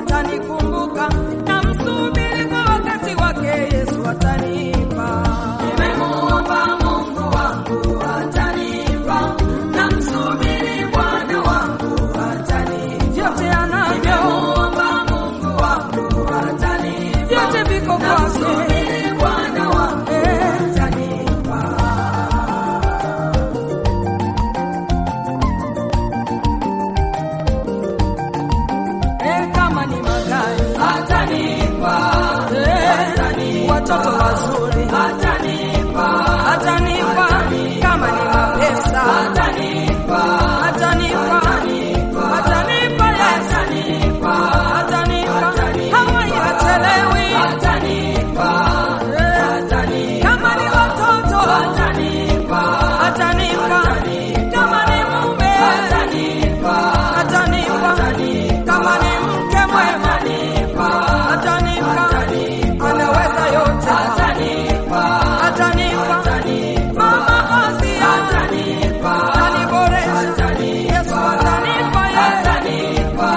atanikumbuka, na msubiri kwa wakati wake, Yesu atanipa. Nimemuomba Mungu wangu atanipa, na msubiri Bwana wangu atanipa. Vyote anavyo, Nimemuomba Mungu wangu atanipa, vyote viko na kwake. msubiri Bwana wangu Eh. atanipa. Eh, kama ni magari Atanipa, eh, watoto wazuri atanipa, atanipa, kama ni mapesa atanipa, atanipa, atanipa, yes. atanipa, hawai hachelewi. atanipa, Eh, kama ni watoto atanipa, atanipa, kama ni mume atanipa, atanipa, kama ni mke mwema atanipa, anaweza yote atanipa, atanipa, mama Asia ataniboresha, Yesu atanipa, yeye atanipa,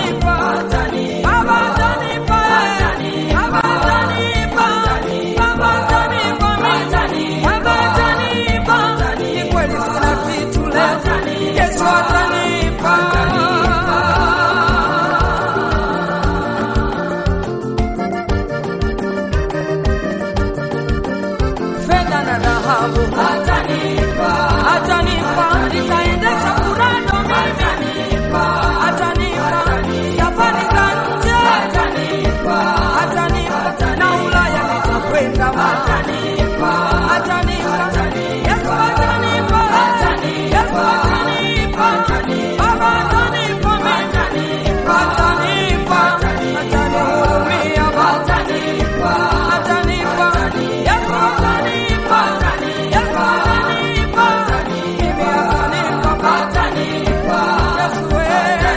Baba atanipa, yeye Baba atanipa, Baba atanipa, mimi Baba atanipa, ni kweli sina kitu leo, Yesu atanipa. fedha na dhahabu atanipa, atanipa, nitaendesha kurado mimi, atanipa safari za nje, atanipa, atanipa na Ulaya nitakwenda, atanipa, atanipa, Yesu atanipa, Yesu atanipa, Baba atanipa, mimi atanipa, atanihurumia Baba atanipa, Yesu atanipa, Yesu atanipa, mimi atanipa Baba Yesu wewe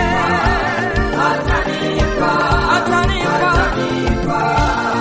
atanipa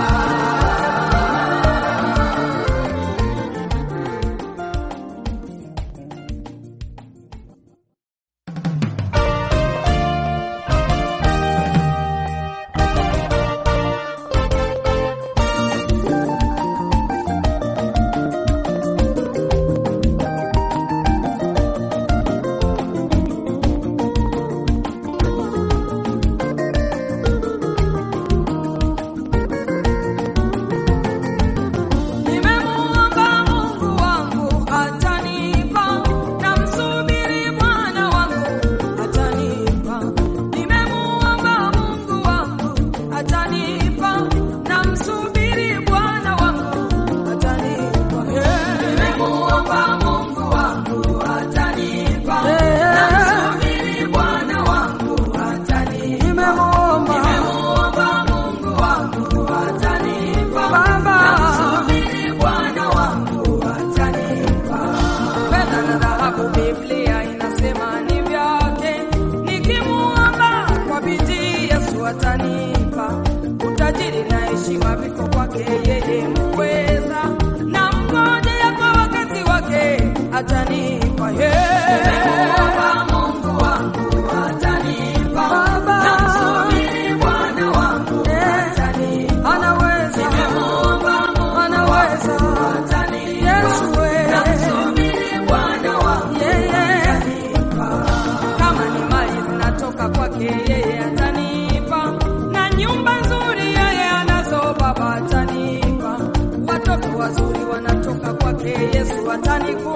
Nimemuomba Mungu wangu atanipa, na msubiri Bwana wangu atanipa. Nimemuomba Mungu wangu atanipa, na msubiri Bwana wangu atanipa. nimemuomba Mungu wangu atanipa, Eh. na msubiri Bwana wangu atanipa. Nimemuomba Nimemuomba Mungu wangu atanipa, Baba msubiri Bwana wangu atanipa. fedha na dhahabu, Biblia inasema ni vyake. Nikimuomba kwa bidii, Yesu atanipa. Utajiri na heshima viko kwake yeye muweza, na mngojea kwa wakati wake atanipa yeye. Nimemuomba Mungu wangu atanipa, Baba. na msubiri Bwana wangu Eh, atanipa. Anaweza, Nimemuomba Mungu anaweza, atanipa, Yesu wewe. na msubiri Bwana wangu yeye atanipa. kama ni mali zinatoka kwake yeye atanipa, na nyumba nzuri yeye anazo Baba atanipa, watoto wazuri wanatoka kwake Yesu atanipa.